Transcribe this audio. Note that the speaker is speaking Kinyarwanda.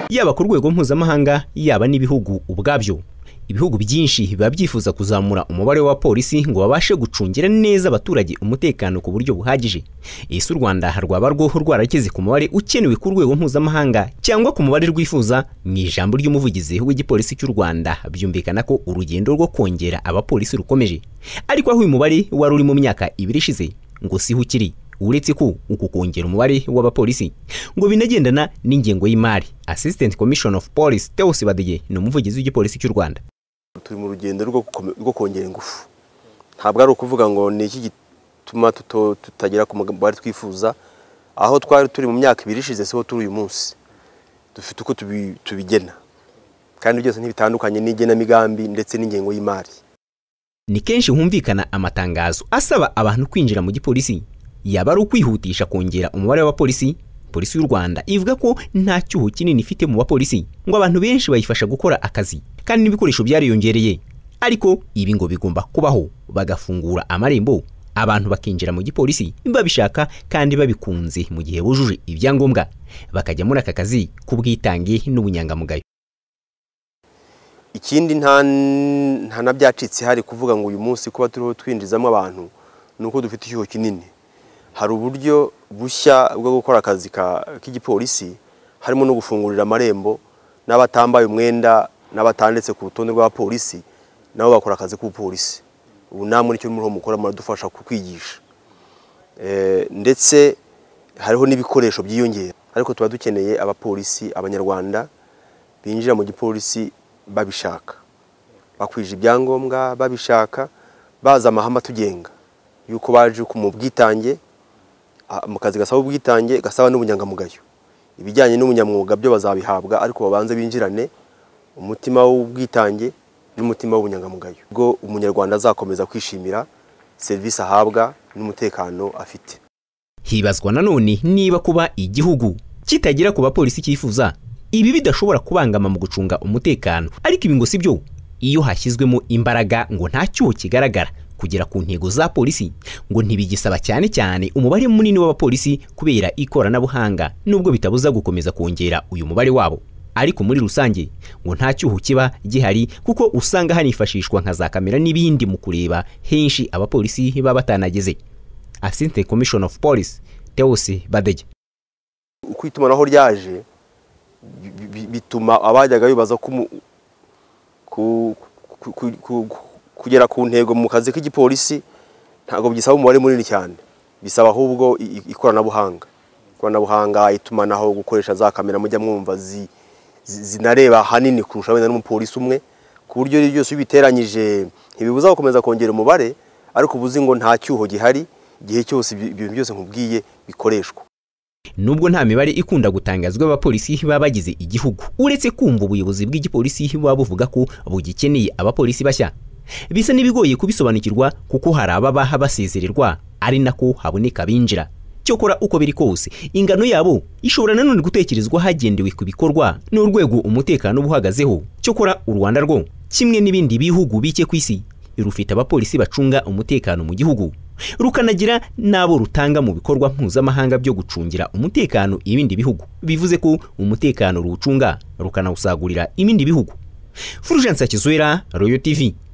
yaba ku rwego mpuzamahanga yaba n'ibihugu ubwabyo ibihugu byinshi biba byifuza kuzamura umubare w'abapolisi ngo babashe gucungira neza abaturage umutekano ku buryo buhagije ese u rwanda rwaba rwoho rwarageze ku mubare ukenewe ku rwego mpuzamahanga cyangwa ku mubare rwifuza mu ijambo ry'umuvugizi w'igipolisi cy'u rwanda byumvikana ko urugendo rwo kongera abapolisi rukomeje ariko aho uyu mubare wari uri mu myaka ibiri ishize ngo siho ukiri uretse ko uku kongera umubare w'abapolisi ngo binagendana n'ingengo y'imari assistant commission of police Theos Badege ni umuvugizi w'igipolisi cy'u Rwanda turi mu rugendo rwo kongera ingufu ntabwo ari ukuvuga ngo ni iki gituma tutagera ku mubare twifuza aho twari turi mu myaka ibiri ishize siho turi uyu munsi dufite uko tubigena kandi byose ntibitandukanye n'igenamigambi ndetse n'ingengo y'imari ni kenshi humvikana amatangazo asaba abantu kwinjira mu gipolisi yaba ari ukwihutisha kongera umubare w'abapolisi polisi y'u Rwanda ivuga ko nta cyuho kinini ifite mu bapolisi ngo abantu benshi bayifasha gukora akazi kandi n'ibikoresho byariyongereye ariko ibi ngo bigomba kubaho bagafungura amarembo abantu bakinjira mu gipolisi babishaka kandi babikunze mu gihe bujuje ibyangombwa bakajya muri aka kazi k'ubwitange n'ubunyangamugayo ikindi nta na byacitse hari kuvuga ngo uyu munsi kuba turiho twinjizamo abantu ni uko dufite icyuho kinini hari uburyo bushya bwo gukora akazi k'igipolisi harimo no gufungurira amarembo n'abatambaye umwenda n'abatanditse ku rutonde rw'abapolisi nabo bakora akazi k'ubupolisi ubu namwe nicyo muriho mukora muradufasha kukwigisha ndetse hariho n'ibikoresho byiyongera ariko tuba dukeneye abapolisi abanyarwanda binjira mu gipolisi babishaka bakwije ibyangombwa babishaka bazi amahame atugenga yuko baje mu bwitange mu kazi gasaba ubwitange gasaba n'ubunyangamugayo ibijyanye n'ubunyamwuga byo bazabihabwa ariko babanze binjirane umutima w'ubwitange n'umutima w'ubunyangamugayo ubwo umunyarwanda azakomeza kwishimira serivisi ahabwa n'umutekano afite hibazwa nanone niba kuba igihugu kitagera ku bapolisi cyifuza ibi bidashobora kubangama mu gucunga umutekano ariko ibi ngo si byo iyo hashyizwemo imbaraga ngo nta cyuho kigaragara kugera ku ntego za polisi ngo ntibigisaba cyane cyane umubare munini w'abapolisi kubera ikoranabuhanga nubwo bitabuza gukomeza kongera uyu mubare wabo ariko muri rusange ngo nta cyuho kiba gihari kuko usanga hanifashishwa nka za kamera n'ibindi mu kureba henshi abapolisi baba batanageze Assistant Commission of Police Theos Badege uko itumanaho ryaje bituma abajyaga bibaza ko kugera ku ntego mu kazi k'igipolisi ntabwo bisaba umubare munini cyane bisaba ahubwo ikoranabuhanga ikoranabuhanga itumanaho gukoresha za kamera mujya mwumva zinareba ahanini kurusha wenda n'umupolisi umwe ku buryo ibyo byose biteranyije ntibibuza gukomeza kongera umubare ariko ubuzi ngo nta cyuho gihari igihe cyose ibintu byose nkubwiye bikoreshwa nubwo nta mibare ikunda gutangazwa abapolisi baba bagize igihugu uretse kumva ubuyobozi bw'igipolisi buba buvuga ko bugikeneye abapolisi bashya bisa n'ibigoye kubisobanukirwa kuko hari ababa basezererwa ari nako haboneka binjira cyokora uko biri kose ingano yabo ishobora nanone gutekerezwa hagendewe ku bikorwa n'urwego umutekano uba uhagazeho cyokora u rwanda rwo kimwe n'ibindi bihugu bike ku isi rufite abapolisi bacunga umutekano mu gihugu rukanagira n'abo rutanga mu bikorwa mpuzamahanga byo gucungira umutekano ibindi bihugu bivuze ko umutekano ruwucunga rukanawusagurira ibindi bihugu Fulgence Kizwera Royal TV